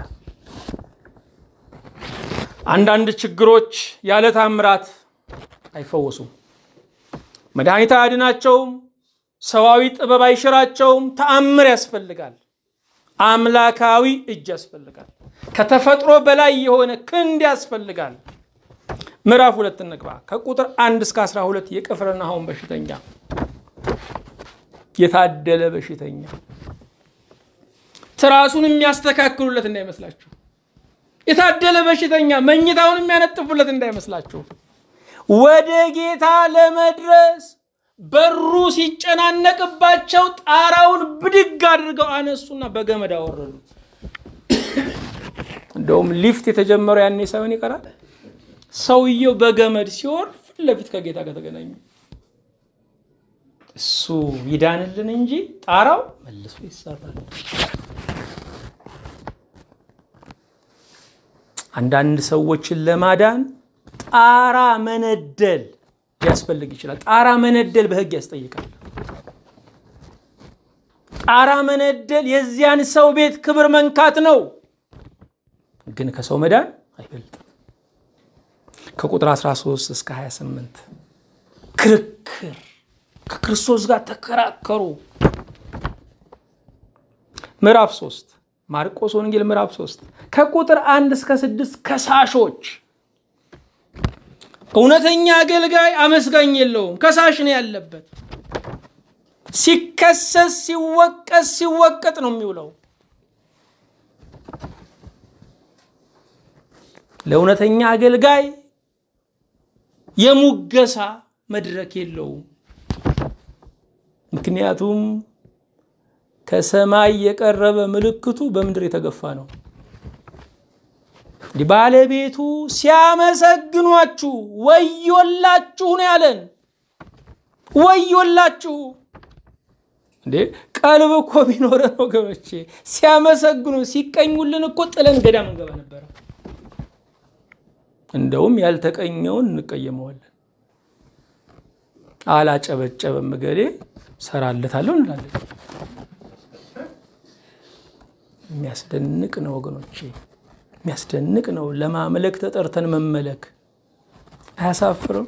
አንዳንድ ችግሮች ያለ ተአምራት አይፈወሱም። መድኃኒት አያድናቸውም። ሰዋዊ ጥበብ አይሽራቸውም። ተአምር ያስፈልጋል። አምላካዊ እጅ ያስፈልጋል። ከተፈጥሮ በላይ የሆነ ክንድ ያስፈልጋል። ምዕራፍ ሁለት እንግባ። ከቁጥር አንድ እስከ 12 የቅፍርናሆም በሽተኛ የታደለ በሽተኛ ትራሱን የሚያስተካክሉለት እንዳይመስላችሁ። የታደለ በሽተኛ መኝታውን የሚያነጥፉለት እንዳይመስላችሁ። ወደ ጌታ ለመድረስ በሩ ሲጨናነቅባቸው ጣራውን ብድግ አድርገው አነሱና በገመድ አወረዱት። እንደውም ሊፍት የተጀመረው ያኔ ሳይሆን ይቀራል። ሰውየው በገመድ ሲወርድ ፊት ለፊት ከጌታ ጋር ተገናኙ። እሱ ይዳንልን እንጂ ጣራው መልሶ ይሰራል። አንዳንድ ሰዎችን ለማዳን ጣራ መነደል ሊያስፈልግ ይችላል። ጣራ መነደል በሕግ ያስጠይቃል። ጣራ መነደል የዚያን ሰው ቤት ክብር መንካት ነው፣ ግን ከሰው መዳን አይበልጥም። ከቁጥር 13 እስከ 28 ክርክር ከክርስቶስ ጋር ተከራከሩ። ምዕራፍ 3 ማርቆስ ወንጌል ምዕራፍ 3 ከቁጥር 1 እስከ 6 ከሳሾች እውነተኛ አገልጋይ አመስጋኝ የለውም፣ ከሳሽ ነው ያለበት። ሲከሰስ ሲወቀስ ሲወቀጥ ነው የሚውለው። ለእውነተኛ አገልጋይ የሙገሳ መድረክ የለውም። ምክንያቱም ከሰማይ የቀረበ ምልክቱ በምድር የተገፋ ነው። ባለቤቱ ሲያመሰግኗችሁ ወዮላችሁ ነው ያለን። ወዮላችሁ እንዴ! ቀልብ እኮ ቢኖረን ወገኖቼ ሲያመሰግኑ ሲቀኙልን እኮ ጥለን ገዳም እንገባ ነበረ። እንደውም ያልተቀኘውን እንቀየመዋለን። አላጨበጨበም እገሌ ሰራለታለሁ እንላለን። የሚያስደንቅ ነው ወገኖቼ፣ የሚያስደንቅ ነው። ለማምለክ ተጠርተን መመለክ አያሳፍርም?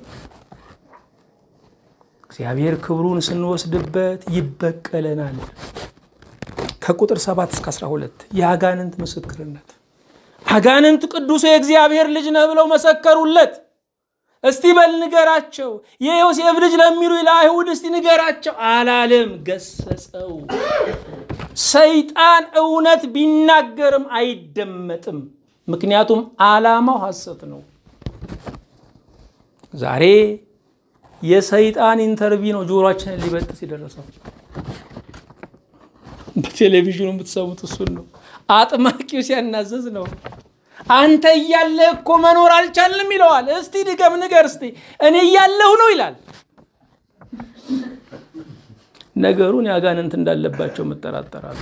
እግዚአብሔር ክብሩን ስንወስድበት ይበቀለናል። ከቁጥር 7 እስከ 12 የአጋንንት ምስክርነት አጋንንት ቅዱሱ የእግዚአብሔር ልጅ ነህ ብለው መሰከሩለት። እስቲ በል ንገራቸው፣ የዮሴፍ ልጅ ለሚሉ ለአይሁድ እስቲ ንገራቸው አላለም፣ ገሰጸው። ሰይጣን እውነት ቢናገርም አይደመጥም። ምክንያቱም ዓላማው ሐሰት ነው። ዛሬ የሰይጣን ኢንተርቪ ነው ጆሮአችንን ሊበጥስ የደረሰው። በቴሌቪዥኑ የምትሰሙት እሱን ነው። አጥማቂው ሲያናዘዝ ነው። አንተ እያለ እኮ መኖር አልቻልንም ይለዋል። እስቲ ድገም ንገር እስቲ እኔ እያለሁ ነው ይላል። ነገሩን ያጋንንት እንዳለባቸው መጠራጠራሉ።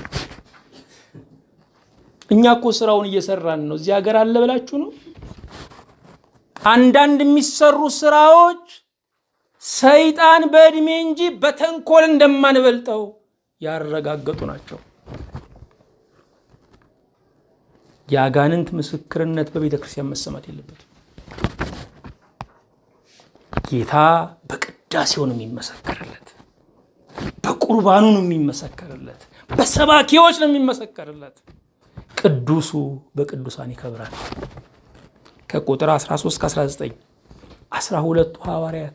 እኛ እኮ ስራውን እየሰራን ነው። እዚህ ሀገር አለ ብላችሁ ነው አንዳንድ የሚሰሩ ስራዎች ሰይጣን በዕድሜ እንጂ በተንኮል እንደማንበልጠው ያረጋገጡ ናቸው። የአጋንንት ምስክርነት በቤተ ክርስቲያን መሰማት የለበትም። ጌታ በቅዳሴው ነው የሚመሰከርለት፣ በቁርባኑ ነው የሚመሰከርለት፣ በሰባኪዎች ነው የሚመሰከርለት። ቅዱሱ በቅዱሳን ይከብራል። ከቁጥር 13 እስከ 19 አስራ ሁለቱ ሐዋርያት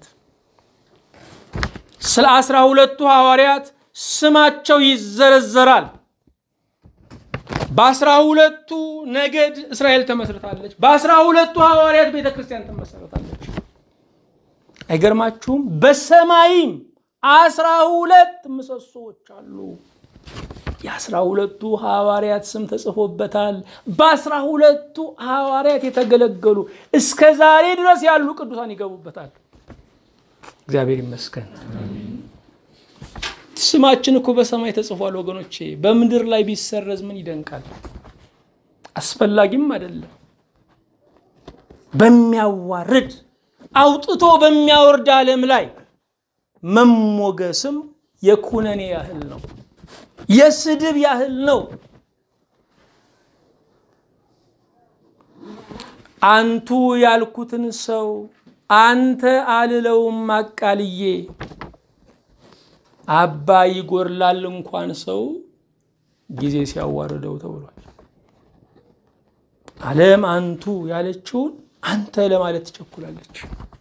ስለ አስራ ሁለቱ ሐዋርያት ስማቸው ይዘረዘራል። በአስራ ሁለቱ ነገድ እስራኤል ተመስርታለች። በአስራ ሁለቱ ሐዋርያት ቤተ ክርስቲያን ትመሰረታለች። አይገርማችሁም? በሰማይም አስራ ሁለት ምሰሶዎች አሉ። የአስራ ሁለቱ ሐዋርያት ስም ተጽፎበታል። በአስራ ሁለቱ ሐዋርያት የተገለገሉ እስከ ዛሬ ድረስ ያሉ ቅዱሳን ይገቡበታል። እግዚአብሔር ይመስገን። ስማችን እኮ በሰማይ ተጽፏል ወገኖቼ። በምድር ላይ ቢሰረዝ ምን ይደንቃል? አስፈላጊም አይደለም። በሚያዋርድ አውጥቶ በሚያወርድ ዓለም ላይ መሞገስም የኩነኔ ያህል ነው፣ የስድብ ያህል ነው። አንቱ ያልኩትን ሰው አንተ አልለውም አቃልዬ አባ ይጎርላል እንኳን ሰው ጊዜ ሲያዋርደው ተብሏል። ዓለም አንቱ ያለችውን አንተ ለማለት ትቸኩላለች።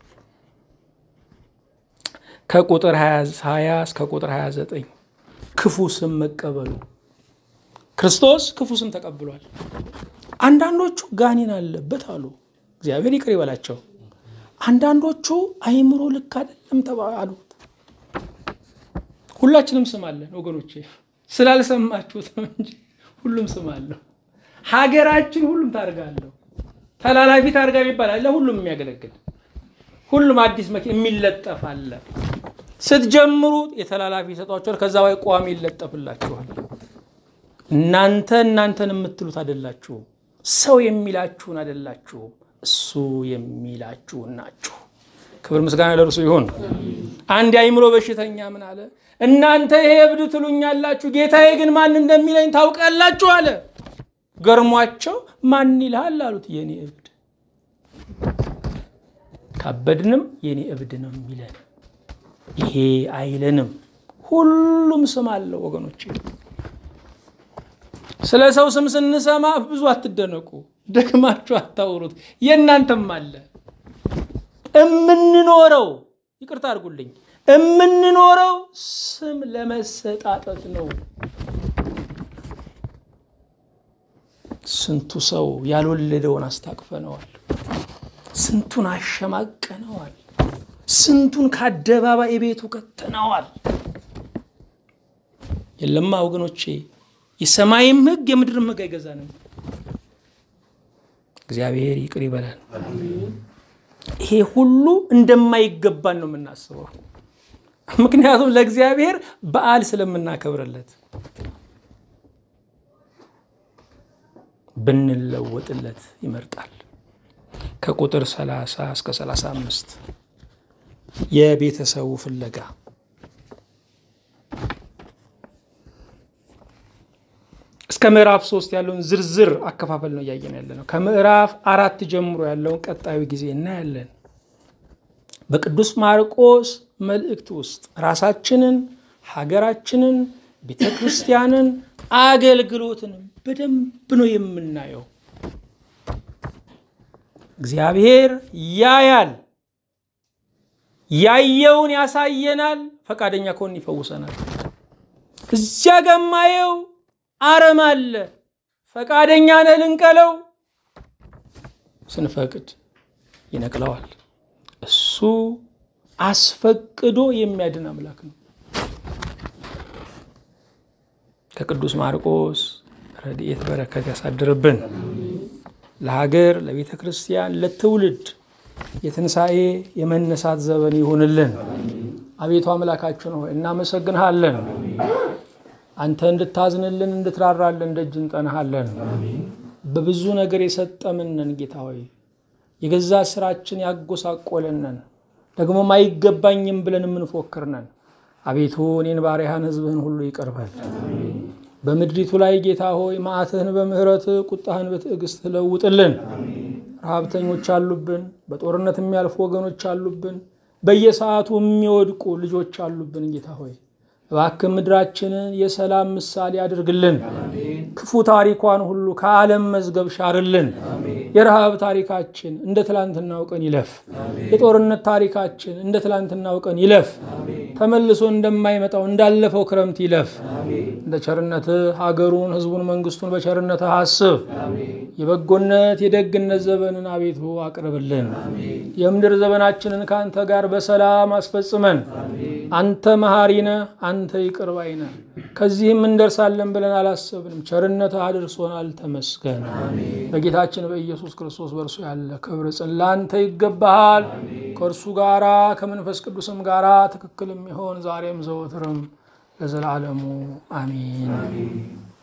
ከቁጥር 20 እስከ ቁጥር 29 ክፉ ስም መቀበሉ ክርስቶስ ክፉ ስም ተቀብሏል። አንዳንዶቹ ጋኔን አለበት አሉ። እግዚአብሔር ይቅር ይበላቸው። አንዳንዶቹ አይምሮ ልክ አይደለም ተባሉ። ሁላችንም ስም አለን ወገኖቼ፣ ስላልሰማችሁት ነው እንጂ ሁሉም ስም አለው። ሀገራችን ሁሉም ታርጋ አለው። ተላላፊ ታርጋ የሚባል አለ፣ ሁሉም የሚያገለግል ሁሉም አዲስ መኪና የሚለጠፍ አለ። ስትጀምሩ የተላላፊ ይሰጧቸዋል፣ ከዛ ላይ ቋሚ ይለጠፍላችኋል። እናንተ እናንተን የምትሉት አይደላችሁም። ሰው የሚላችሁን አይደላችሁም። እሱ የሚላችሁን ናችሁ። ክብር ምስጋና ለእርሱ ይሁን። አንድ የአእምሮ በሽተኛ ምን አለ? እናንተ ይሄ እብድ ትሉኛላችሁ፣ ጌታዬ ግን ማን እንደሚለኝ ታውቃላችሁ አለ። ገርሟቸው ማን ይልሃል አሉት። የኔ እብድ ካበድንም የኔ እብድ ነው የሚለን ይሄ አይለንም። ሁሉም ስም አለው ወገኖች። ስለ ሰው ስም ስንሰማ ብዙ አትደነቁ፣ ደግማችሁ አታውሩት። የእናንተም አለ። እምንኖረው ይቅርታ አድርጉልኝ፣ እምንኖረው ስም ለመሰጣጠት ነው። ስንቱ ሰው ያልወለደውን አስታቅፈነዋል። ስንቱን አሸማቀነዋል። ስንቱን ከአደባባይ ቤቱ ከተነዋል። የለማ ወገኖቼ፣ የሰማይም ሕግ የምድርም ሕግ አይገዛንም። እግዚአብሔር ይቅር ይበላል። ይሄ ሁሉ እንደማይገባን ነው የምናስበው። ምክንያቱም ለእግዚአብሔር በዓል ስለምናከብርለት ብንለወጥለት ይመርጣል። ከቁጥር 30 እስከ 35 የቤተሰቡ ፍለጋ እስከ ምዕራፍ ሶስት ያለውን ዝርዝር አከፋፈል ነው እያየን ያለ ነው። ከምዕራፍ አራት ጀምሮ ያለውን ቀጣዩ ጊዜ እናያለን። በቅዱስ ማርቆስ መልእክት ውስጥ ራሳችንን፣ ሀገራችንን፣ ቤተ ክርስቲያንን፣ አገልግሎትንም በደንብ ነው የምናየው። እግዚአብሔር ያያል፣ ያየውን ያሳየናል። ፈቃደኛ ከሆን ይፈውሰናል። እዚያ ገማየው አረም አለ። ፈቃደኛ ነህ ልንቀለው? ስንፈቅድ ይነቅለዋል። እሱ አስፈቅዶ የሚያድን አምላክ ነው። ከቅዱስ ማርቆስ ረድኤት በረከት ያሳድርብን። ለሀገር፣ ለቤተ ክርስቲያን፣ ለትውልድ የትንሣኤ የመነሳት ዘመን ይሁንልን። አቤቱ አምላካችን ሆይ እናመሰግንሃለን። አንተ እንድታዝንልን እንድትራራልን ደጅ እንጠናሃለን። በብዙ ነገር የሰጠምንን ጌታ ሆይ የገዛ ስራችን ያጎሳቆለነን ደግሞም አይገባኝም ብለን የምንፎክርነን አቤቱ እኔን ባሪያህን ሕዝብህን ሁሉ ይቅርበል። በምድሪቱ ላይ ጌታ ሆይ መዓትህን በምሕረት ቁጣህን በትዕግስት ለውጥልን። ረሃብተኞች አሉብን። በጦርነት የሚያልፉ ወገኖች አሉብን። በየሰዓቱ የሚወድቁ ልጆች አሉብን። ጌታ ሆይ እባክህ ምድራችንን የሰላም ምሳሌ አድርግልን። ክፉ ታሪኳን ሁሉ ከዓለም መዝገብ ሻርልን። የረሃብ ታሪካችን እንደ ትላንትናው ቀን ይለፍ። የጦርነት ታሪካችን እንደ ትላንትናው ቀን ይለፍ። ተመልሶ እንደማይመጣው እንዳለፈው ክረምት ይለፍ። እንደ ቸርነትህ ሀገሩን፣ ሕዝቡን፣ መንግስቱን በቸርነትህ አስብ። የበጎነት የደግነት ዘመንን አቤቱ አቅርብልን። የምድር ዘመናችንን ከአንተ ጋር በሰላም አስፈጽመን። አንተ መሐሪ ነህ፣ አንተ ይቅር ባይ ነህ። ከዚህም እንደርሳለን ብለን አላሰብንም። ቸርነትህ አድርሶናል። ተመስገን። በጌታችን በኢየሱስ ክርስቶስ በእርሱ ያለ ክብር ጽን ላንተ ይገባሃል። ከእርሱ ጋራ ከመንፈስ ቅዱስም ጋራ ትክክል የሚሆን ዛሬም ዘወትርም ለዘላለሙ አሚን።